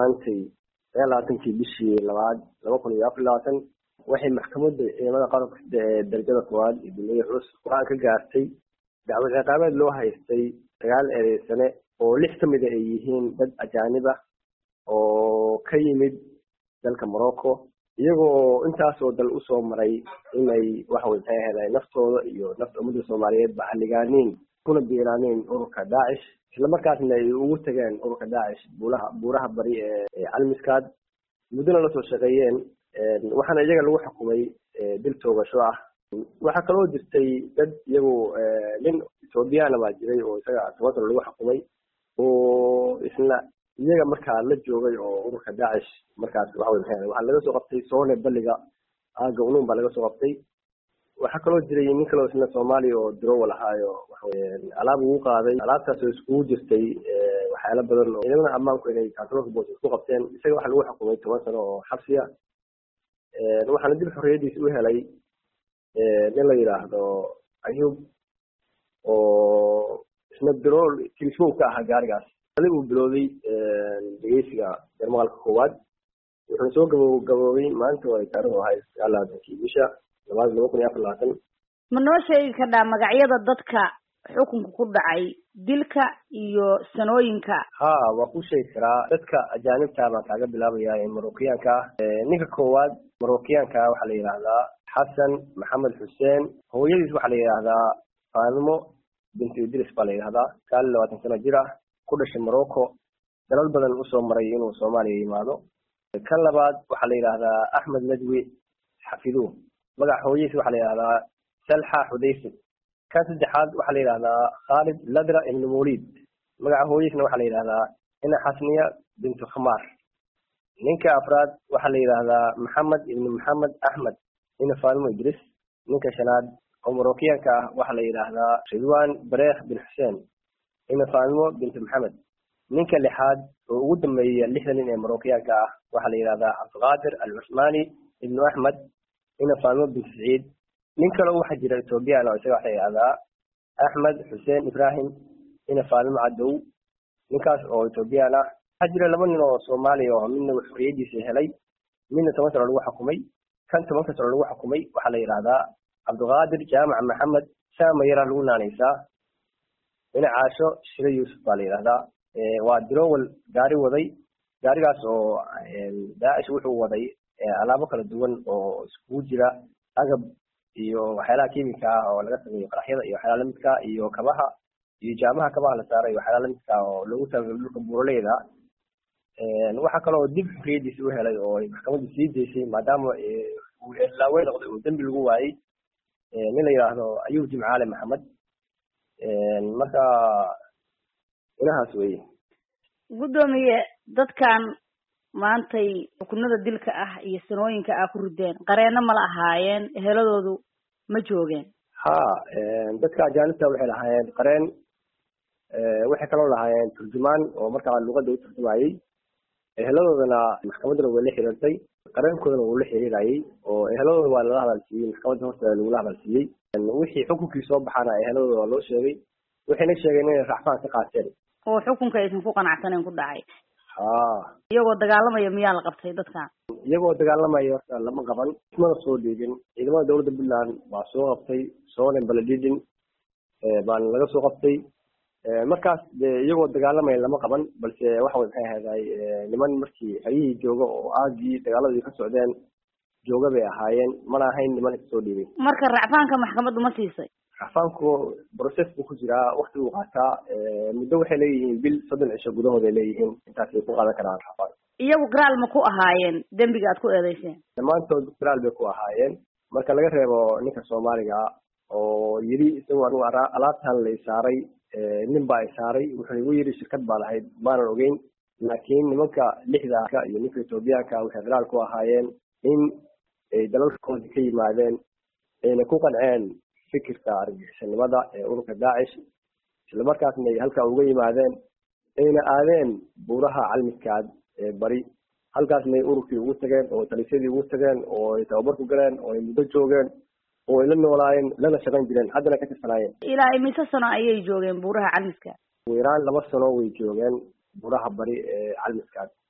maantay sagaal labaatankii bishii labaad laba kun iyo afar iyo labaatan waxay maxkamadda ciidamada qaranka ee darajada koowaad iyo dulmiyada culus go-aan ka gaartay dacwad ciqaabeed loo haystay sagaal eedeysane oo lix ka mida ay yihiin dad ajaanib ah oo ka yimid dalka morocco iyagoo intaasoo dal usoo maray inay waxawey maxay ahayd naftooda iyo nafta ummadda soomaaliyeed ba halligaaniin kuna biiraaniin ururka daacish islamarkaasna ay ugu tageen ururka daacish buulaha buuraha bari ee calmiskaad muddona lasoo shaqeeyeen waxaana iyaga lagu xukumay dil toogasho ah waxaa kaloo jirtay dad iyagu nin ethoobiyaana baa jiray oo isaga toban sano lagu xukumay oo isna iyaga markaa la joogay oo ururka daacish markaas waxawey maxay waxaa laga soo qabtay soone balliga aaga unuun baa laga soo qabtay waxaa kaloo jiray nin kaloo isna soomaaliya oo dirowal ahaayo waxaweye alaab ugu qaaday alaabtaas oo iskugu jirtay waxyaala badan oo ciidamada ammaanku inay kantaroolka boos isku qabteen isaga waxaa lagu xukumay toban sano oo xabsiya waxaana dib xorriyadiisa u helay nin la yidhaahdo ayub oo isna dirowal kilismow ka ahaa gaarigaas adi uu bilowday dhegeysiga jarmaqalka koowaad wuxuuna soo gabo gaboobay maanta oo ay taarikhdu ahay sagaal labaatankii bisha labaad laba kun iyo afar labaatan ma noo sheegi kardhaa magacyada dadka xukunka ku dhacay dilka iyo sanooyinka ha waa ku sheegi karaa dadka ajaanibta baan kaaga bilaabaya ee marookiyaanka ah ninka koowaad marookiyaanka ah waxaa la yidhaahdaa xasan maxamed xuseen hooyadiis waxaa la yidhaahdaa faanimo bintu idris baa la yidhahdaa sagaal iyo labaatan sano jir ah ku dhashay morocco dalal badan usoo maray inuu soomaaliya yimaado kan labaad waxaa la yidhaahdaa axmed nadwi xafiduh magaca hooyadiis waxaa la yidhahdaa salxa xudaysin kan saddexaad waxaa la yidhahdaa khaalid ladra ibnu mawlid magaca hooyadiisna waxaa la yidhahdaa ina xasniya bintu khamaar ninka afraad waxaa la yidhaahdaa maxamed ibnu maxamed axmed ina faanimo idris ninka shanaad oo marookiyaanka ah waxaa la yidhaahdaa ridwan bareekh bin xuseen ina faanimo bintu maxamed ninka lixaad oo ugu dambeeya lixda nin ee marookiyaanka ah waxaa la yidhahdaa cabdiqaadir alcusmaani ibnu axmed ina faanimo bintu saciid nin kaleo waxaa jira ethoobiyan oo isaga waxaa la yidhahdaa axmed xuseen ibrahim ina faanimo cadow ninkaas oo ethoobiyan ah waxaa jira laba nin oo soomaaliya oo midna xorriyadiisa helay midna toban sano lagu xukumay kan tobanka sano lagu xukumay waxaa la yidhahdaa cabdiqaadir jaamac maxamed saama yaraa lagu naanaysaa ina caasho shire yuusuf baa la yidhahdaa waa dirowal gaari waday gaarigaas oo daacish wuxuu waday alaabo kala duwan oo iskugu jira agab iyo waxyaalaha kimika ah oo laga sameeyo qaraxyada iyo waxyaala lamidka iyo kabaha iyo jaamaha kabaha la saaray iyo waxyaala lamidka oo loogu talagalay dhulka buuraleyda waxaa kaloo dib xorriyadiisa u helay oo ay maxkamaddu sii daysay maadaama uu laawe noqday oo dembi lagu waayey nin la yidhaahdo ayub jimcaale maxamed marka inahaas weye guddoomiye dadkan maantay xukunada dilka ah iyo sanooyinka ah ku rideen qareeno mala ahaayeen eheladoodu ma joogeen ha dadka ajaanibta waxay lahaayeen qareen waxay kaloo lahaayeen turjumaan oo markaa luqadda u turjumayey eheladoodana maxkamaddana way la xiriirtay qareenkoodana wuu la xiriirayey oo eheladooda waa lala hadalsiiyey maxkamadda horteeda lagula hadalsiiyey wixii xukunkii soo baxana eheladooda waa loo sheegay waxayna sheegeen inay racfaan ka qaateen oo xukunka aysan ku qanacsaneyn ku dhacay ha iyagoo dagaalamaya miyaa la qabtay dadkan iyagoo dagaalamaya horta lama qaban ismana soo dhiibin ciidamada dowladda puntland baa soo qabtay sonen baladidin baana laga soo qabtay markaas de iyagoo dagaalamaya lama qaban balse waxa way maxay ahayday niman markii hayihii jooga oo aagii dagaaladii ka socdeen jooga bay ahaayeen mana ahayn niman iska soo dhiibay marka racfaanka maxkamaddu ma siisay racfaanku process buu ku jiraa wakti buu qaataa muddo waxay leeyihiin bil soddon cisho gudahooday leeyihiin intaasay ku qaadan karaan racfaan iyagu garaal ma ku ahaayeen dembiga aad ku eedeyseen dhammaantood garaal bay ku ahaayeen marka laga reebo ninka soomaaliga oo yidhi isagoo anigu alaabtan la isaaray nin baa isaaray wuxuu igu yidhi shirkad baa lahayd maanan ogeyn laakiin nimanka lixdaaka iyo ninka etoobiyaanka waxay garaal ku ahaayeen in ay dalalkoodii ka yimaadeen ayna ku qanceen fikirka argagixisanimada ee ururka daacish islamarkaasna ay halkaa uga yimaadeen ayna aadeen buuraha calmiskaad ee bari halkaasna ay ururkii ugu tageen oo talisyadii ugu tageen oo ay tababar ku galeen oo ay muddo joogeen oo ay la noolaayeen lana shaqayn jireen haddana ka tirsanaayeen ilaa imise sano ayay joogeen buuraha calmiska ugu yaraan laba sano way joogeen buuraha bari ee calmiskaad